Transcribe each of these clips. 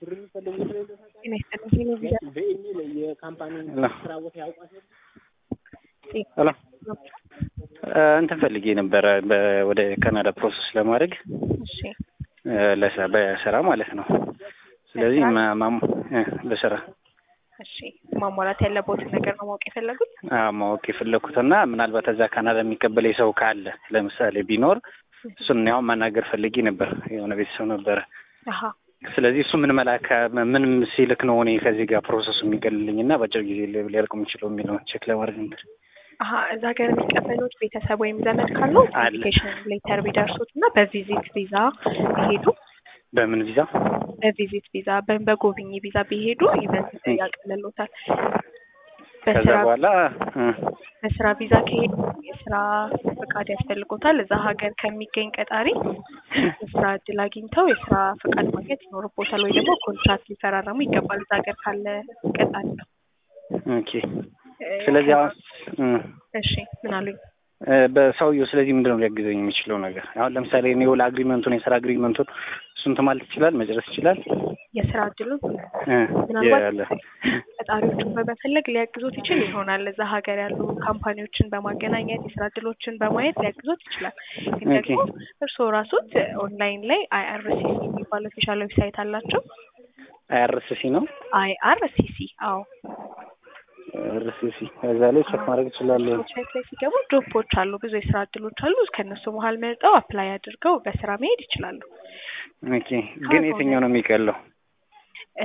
በኢሜል የካምፓኒ ስራ ቦታ ያውቋል። ሄሎ እንትን ፈልጌ ነበረ በ- ወደ ካናዳ ፕሮሰስ ለማድረግ እሺ እ፣ ለስራ በስራ ማለት ነው። ስለዚህ ማ- ማም- እ፣ በስራ እሺ ማሟላት ያለቦትን ነገር ነው ማወቅ የፈለጉት? አዎ፣ ማወቅ የፈለግኩትና ምናልባት እዛ ካናዳ የሚቀበለኝ ሰው ካለ ለምሳሌ ቢኖር እሱን ያው ማናገር ፈልጌ ነበር። የሆነ ቤተሰብ ነበረ። አሀ ስለዚህ እሱ ምን መላክ ምን ሲልክ ነው እኔ ከዚህ ጋር ፕሮሰሱ የሚቀልልኝ እና በአጭር ጊዜ ሊ- ሊያልቅ የሚችለው የሚለውን ቼክ ለማድረግ ነበር። አሀ እዛ ሀገር የሚቀበሉት ቤተሰብ ወይም ዘመድ ካሉ አለ። ኢንቪቴሽን ሌተር ቢደርሱት እና በቪዚት ቪዛ ቢሄዱ በምን ቪዛ? በቪዚት ቪዛ በ- በጎብኚ ቪዛ ቢሄዱ ይበልጥ ያቀልሎታል። ከዛ በስራ በኋላ እ፣ በስራ ቪዛ ከሄዱ የስራ ፈቃድ ያስፈልጎታል። እዛ ሀገር ከሚገኝ ቀጣሪ የስራ እድል አግኝተው የስራ ፈቃድ ማግኘት ይኖርቦታል፣ ወይ ደግሞ ኮንትራክት ሊፈራረሙ ይገባል እዛ ሀገር ካለ ቀጣሪ ነው። ኦኬ። ስለዚህ አሁን እ፣ እሺ ምን አሉኝ? እ፣ በሰውየው ስለዚህ ምንድን ነው ሊያግዘኝ የሚችለው ነገር? አሁን ለምሳሌ እኔ ውል አግሪመንቱን የስራ አግሪመንቱን እሱን ማለት ይችላል መጨረስ ይችላል የስራ እድሉን እ፣ ምናልባት ያለ ቀጣሪዎቹን በመፈለግ ሊያግዞት ይችል ይሆናል። እዛ ሀገር ያሉ ካምፓኒዎችን በማገናኘት የስራ እድሎችን በማየት ሊያግዞት ይችላል። ግን ኦኬ። ደግሞ እርስዎ ራሱት ኦንላይን ላይ አይአርሲሲ የሚባል ኦፊሻል ዌብሳይት አላቸው። አይአርሲሲ ነው አይአርሲሲ አዎ አርሲሲ እዛ ላይ ቼክ ማድረግ እችላለሁ። ዌብሳይት ላይ ሲገቡ ጆቦች አሉ፣ ብዙ የስራ እድሎች አሉ። ከእነሱ መሀል መርጠው አፕላይ አድርገው በስራ መሄድ ይችላሉ። ኦኬ። ግን የትኛው ነው የሚቀለው? እ፣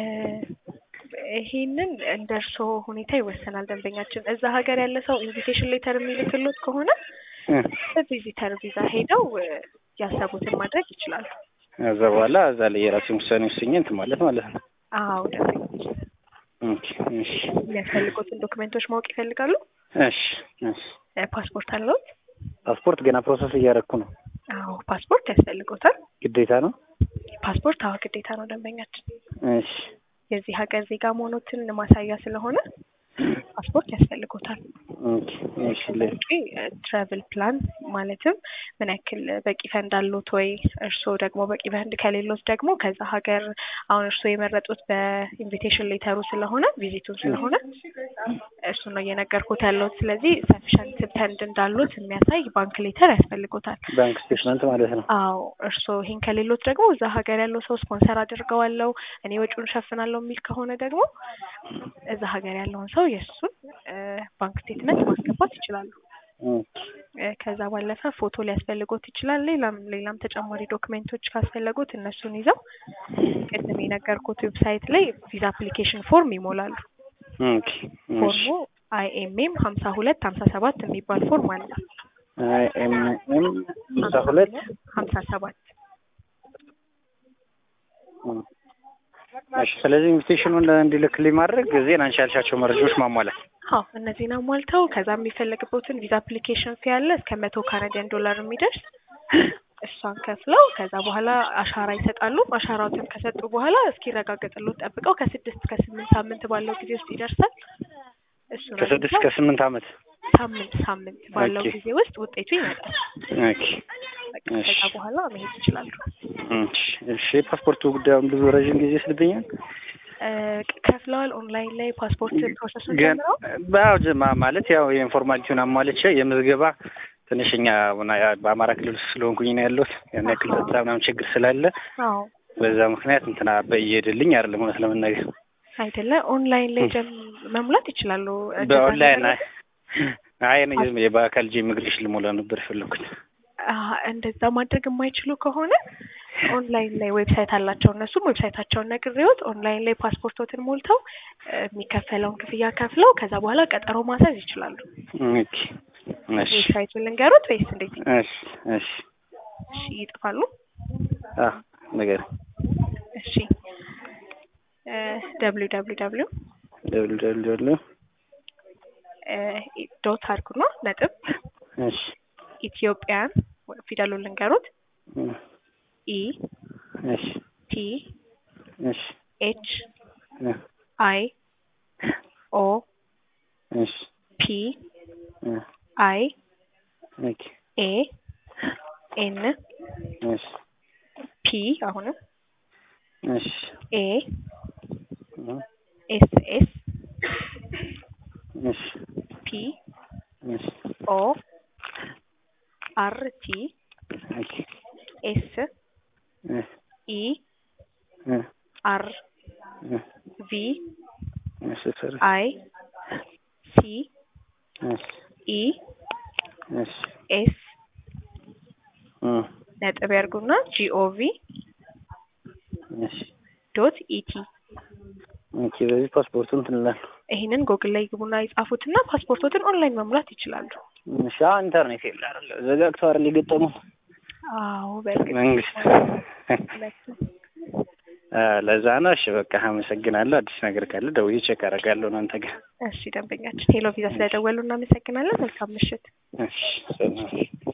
ይሄንን እንደ እርስዎ ሁኔታ ይወሰናል። ደንበኛችን እዛ ሀገር ያለ ሰው ኢንቪቴሽን ሌተር የሚልክሎት ከሆነ እ፣ በቪዚተር ቪዛ ሄደው እ፣ ያሰቡትን ማድረግ ይችላሉ። ከዛ በኋላ እዛ ላይ የራሴን ውሳኔ ወስኜ እንትን ማለት ማለት ነው። አዎ ደንበኛችን ኦኬ። እሺ የሚያስፈልጉትን ዶክመንቶች ማወቅ ይፈልጋሉ? እሺ እሺ። እ፣ ፓስፖርት አለዎት? ፓስፖርት ገና ፕሮሰስ እያደረኩ ነው። አዎ ፓስፖርት ያስፈልጎታል። ግዴታ ነው? ፓስፖርት አዎ ግዴታ ነው ደንበኛችን እሺ የዚህ ሀገር ዜጋ መሆኖትን ማሳያ ስለሆነ ፓስፖርት ያስፈልጎታል። ኦኬ። እሺ ለ- ትራቭል ፕላን ማለትም ምን ያክል በቂ ፈንድ አሉት ወይ፣ እርስዎ ደግሞ በቂ ፈንድ ከሌሎት ደግሞ ከዛ ሀገር አሁን እርስዎ የመረጡት በኢንቪቴሽን ሌተሩ ስለሆነ ቪዚቱን ስለሆነ እሱ ነው እየነገርኩት ያለሁት። ስለዚህ ሰፊሸንት ፈንድ እንዳሉት የሚያሳይ ባንክ ሌተር ያስፈልጎታል። ባንክ ስቴትመንት ማለት ነው። አዎ እርስዎ ይሄን ከሌሎት ደግሞ እዛ ሀገር ያለው ሰው ስፖንሰር አድርገዋለሁ እኔ ወጪውን ሸፍናለሁ የሚል ከሆነ ደግሞ እዛ ሀገር ያለውን ሰው የእሱን ባንክ ስቴትመንት ማስገባት ይችላሉ። ኦኬ። እ፣ ከዛ ባለፈ ፎቶ ሊያስፈልጎት ይችላል። ሌላም ሌላም ተጨማሪ ዶክሜንቶች ካስፈለጉት እነሱን ይዘው ቅድም የነገርኩት ዌብሳይት ላይ ቪዛ አፕሊኬሽን ፎርም ይሞላሉ። ኦኬ። እሺ። ፎርሙ አይኤምኤም ሀምሳ ሁለት ሀምሳ ሰባት የሚባል ፎርም አለ። ኤም ኤም ሃምሳ ሁለት ሀምሳ ሰባት እሺ። ስለዚህ ኢንቪቴሽኑን እንዲልክልኝ ማድረግ ዜና አንቺ ያልሻቸው መረጃዎች ማሟላት አዎ እነዚህን አሟልተው ከዛ የሚፈለግበትን ቪዛ አፕሊኬሽን ፊ ያለ እስከ መቶ ካናዲያን ዶላር የሚደርስ እሷን ከፍለው ከዛ በኋላ አሻራ ይሰጣሉ። አሻራዎትን ከሰጡ በኋላ እስኪረጋገጥሎት ጠብቀው ከስድስት ከስምንት ሳምንት ባለው ጊዜ ውስጥ ይደርሳል። እሱን ከስድስት አግኝተው ከስምንት ዓመት ሳምንት ሳምንት ባለው ኦኬ። ጊዜ ውስጥ ውጤቱ ይመጣል። ኦኬ። በቃ እሺ። ከዛ በኋላ መሄድ ይችላሉ። እሺ። እሺ። ፓስፖርቱ ጉዳዩን ብዙ ረዥም ጊዜ ስልብኛል እ፣ ከፍለዋል። ኦንላይን ላይ ፓስፖርት ፕሮሰሱን ግን ጀምረው በአው ጀማ ማለት ያው የኢንፎርማሊቲውን አሟልቼ የምዝገባ ትንሽ እኛ ሆና ያ- በአማራ ክልል ውስጥ ስለሆንኩኝ ነው ያለሁት ያን ያክል አሃ። ጸጥታ ምናምን ችግር ስላለ አዎ በዛ ምክንያት እንትና በእየሄድልኝ አይደለም እውነት ለመናገር አይደለ ኦንላይን ላይ ጀም መሙላት ይችላሉ። በኦንላይን አይ አይ እኔ ዝም ብዬ በአካል ጄ ኢሚግሬሽን ልሞላ ነበር የፈለኩት። አሀ፣ እንደዛ ማድረግ የማይችሉ ከሆነ ኦንላይን ላይ ዌብሳይት አላቸው። እነሱም ዌብሳይታቸውን ነግሬዎት ኦንላይን ላይ ፓስፖርቶትን ሞልተው እ፣ የሚከፈለውን ክፍያ ከፍለው ከዛ በኋላ ቀጠሮ ማስያዝ ይችላሉ። ኦኬ እሺ ዌብሳይቱን ልንገሩት ወይስ እንዴት? እሺ እሺ እሺ ይጥፋሉ። አ ነገር እሺ ደብሊው ደብሊው ደብሊው ደብል ደብል ደብል ዶት አድርጉና ነጥብ እሺ ኢትዮጵያን ፊደሉን ልንገሩት እም፣ ኢ እሺ ቲ እሺ ኤች እ፣ አይ ኦ እሺ ፒ እ፣ አይ ኦኬ ኤ ኤን እሺ ፒ አሁንም እሺ ኤ እህ፣ ኤስ ኤስ እሺ ፒ እሺ ኦ አር ቲ ኦኬ ኤስ እ ኢ እ አር እ ቪ እሺ ሰር አይ ሲ እሺ ኢ እሺ ኤስ እ ነጥብ ያርጉና ጂኦቪ እሺ ዶት ኢቲ ኦኬ በዚህ ፓስፖርቱን እንትን እላለሁ። ይህንን ጎግል ላይ ግቡና የጻፉትና ፓስፖርቶትን ኦንላይን መሙላት ይችላሉ። እሺ አሁን ኢንተርኔት የለ አይደለ? ዘጋግቶ አይደል የገጠመው አዎ በእርግጥ መንግስት ሁለቱም። አ ለዛ ነው። እሺ በቃ አመሰግናለሁ። አዲስ ነገር ካለ ደውዬ ቼክ አደርጋለሁ እናንተ ጋር። እሺ ደንበኛችን ሄሎ ቪዛ ስለደወሉ እናመሰግናለን። መልካም ምሽት። እሺ ሰላም